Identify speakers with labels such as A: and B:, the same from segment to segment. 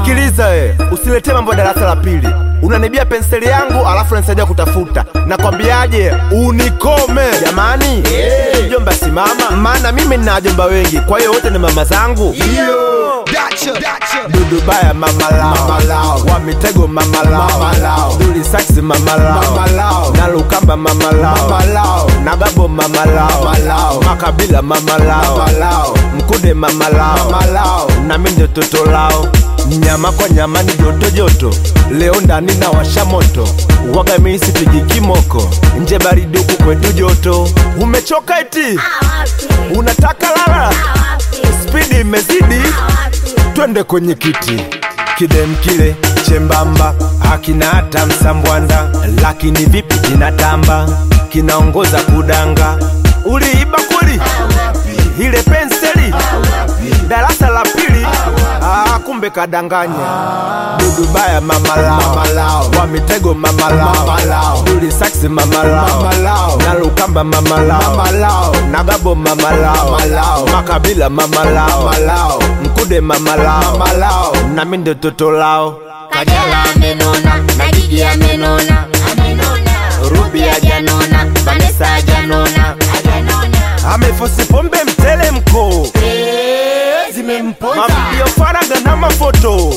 A: Sikiliza we, usiletee mambo ya darasa la pili. Unanibia penseli yangu alafu unanisaidia kutafuta. Nakwambiaje, unikome jamani. Mjomba simama, maana mimi nina wajomba wengi, kwa hiyo wote ni mama zangu. Dudu baya mama lao, wa mitego mama lao, duli saksi mama lao, na lukamba mama lao, na gabo mama lao, makabila mama lao, mkude mama lao, na mimi ndio toto lao nyama kwa nyama ni joto joto, leo ndani na washa moto, waga mimi sipigi kimoko, nje baridi huku kwetu joto. Umechoka eti unataka lala, spidi imezidi, twende kwenye kiti kidem kile chembamba hakina hata msambwanda, lakini vipi kinatamba, kinaongoza kudanga. Uliiba kweli ile penseli darasa la pili? Ah, kumbe kadanganya. Dudu baya mama lao, wa mitego mama lao, duli saksi mama lao, na lukamba mama lao, na gabo mama lao, makabila mama lao, mkude mama lao, na mimi ndio toto lao.
B: Kajala amenona na Gigi amenona Ruby hajanona Vanessa hajanona
A: Amefosi pombe mtelemko, mavideo faraga na mafoto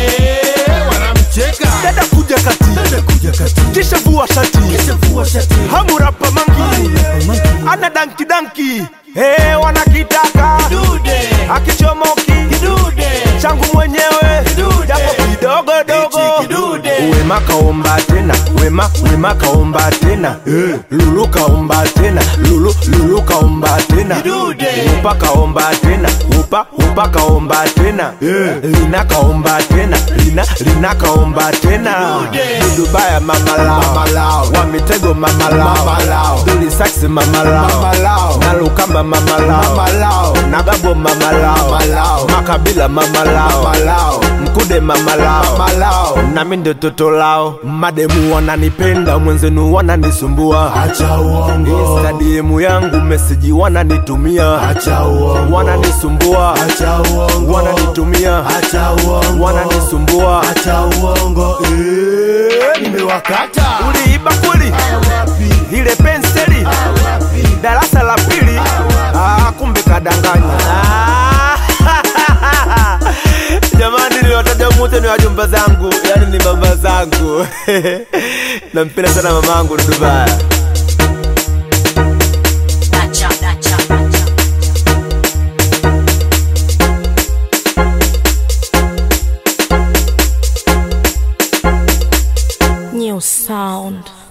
A: dada kuja kati kisha vua shati hamurapa mangi ana danki danki hey, wanakitaka akichomoki changu mwenyewe japo kidogo dogo wema kaomba tena wema wema kaomba tena eh, lulu kaomba tena lulu lulu kaomba tena upa kaomba tena upa upa kaomba tena eh, lina kaomba tena lina lina kaomba tena dudu baya mama lao wa mitego mama lao duli saksi mama lao na lukamba mama lao na gabo mama lao makabila mama lao mkude mama lao na mimi ndio toto lao mademu wananipenda mwenzenu wananisumbua
C: Acha uongo,
A: instadiemu yangu meseji wananitumia
C: acha uongo,
A: wananisumbua
C: acha uongo,
A: wananitumia
C: acha uongo,
A: wananisumbua
C: acha uongo, eh, nimewakata
A: uliiba kweli ile penseli darasa la pili ah, kumbe kadanganya Ah, jamani niwataja mute ni wajumba zangu yani ni mama zangu nampenda sana mamangu dudubaya
B: Dacha, dacha, dacha.
D: New sound.